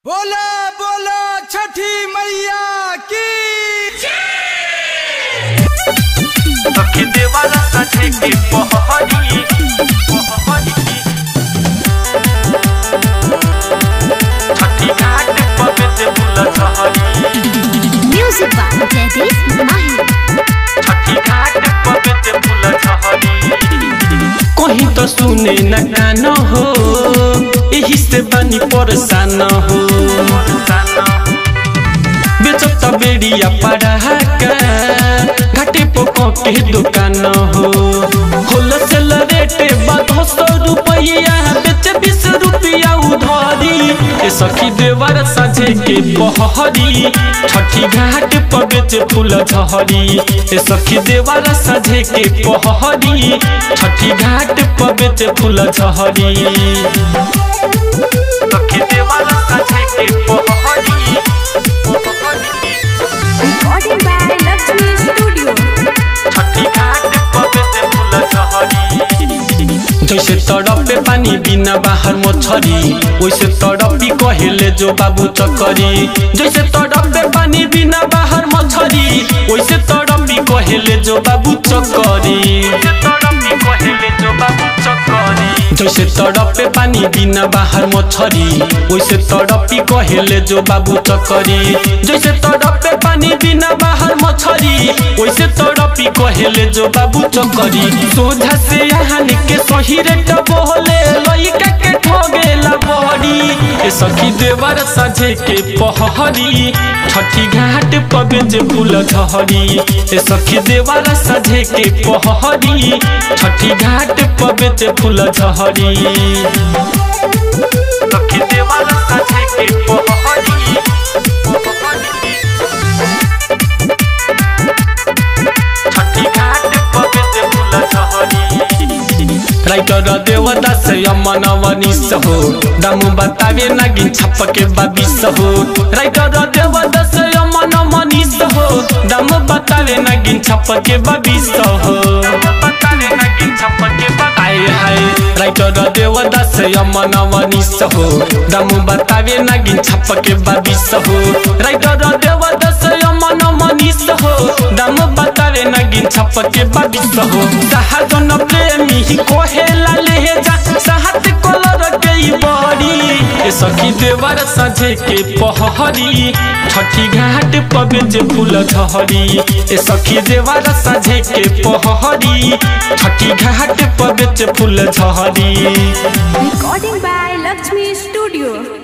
बोला बोला छठी मैया की सखी देवाला साझे के पहरी पहरी छठी घाट पर से बुला छहरी Music by Jaideep Mahi. छठी घाट पर से बुला छहरी कहीं तो सुने न कान हो यही से बनी परेशान हो बेचत बेड़िया पड़ा घाटे पोको के दुकान हो होलसेल रेट बारह सौ रुपया बेच बीस रुपया उधारी ए सखी देवर साझे के पहरी छठी घाट पर बेच फूल झहरी ए सखी देवर साझे के पहरी छठी घाट पर बेच फूल झहरी सखी देवाला साझे के पहरी Recording by Lakshmi Studio. छठी घाट पर से बुला छहरी जैसे तड़पे पानी बिना बाहर मछरी वैसे तड़पी कहेले जो बाबू चकरी जैसे तड़पे पानी बिना बाहर मछरी वैसे तड़पी कहेले जो बाबू चकरी तड़पी कहेले जो बाबू चकरी जैसे तड़पे पानी बिना बाहर मछरी वैसे तड़पी कहेले जो बाबू चकरी जैसे तड़पे पानी बिना बाहर मछरी वैसे तड़पी कहेले जो बाबू चकरी सोझा से यहाँ के सही रेट बोले लइका के ठगेला बड़ी ए सखी देवर साझे के पहरी छठी घाट पर बेच फूल झहरी ए सखी देवर साझे के पहरी छठी घाट पर बेच फूल झहरी सखी देवाला साझे के पहरी छठी घाट पर से बुला छहरी राइटर देवदास यमन वनिस हो दाम बतावे नागिन छप के बाबिस हो राइटर देवदास यमन मनीष हो दाम बतावे नागिन छप के बाबिस हो बताले नगिन छप्पके आए हाय राइटर देवदास यमन वनिस हो दाम बतावे नागिन छप के बाबिस हो राइटर देवदास यमन मनीष हो दाम बतावे नागिन छप के बाबिस हो सहाजन प्रेमी कोहेला ले जा साहत कलर के ई बड़ी ए सखी देवर साझे के पहरी छठी घाट पर बेच फूल झहरी ए सखी देवर साझे के पहरी छठी घाट पर बेच फूल झहरी Recording by Lakshmi Studio.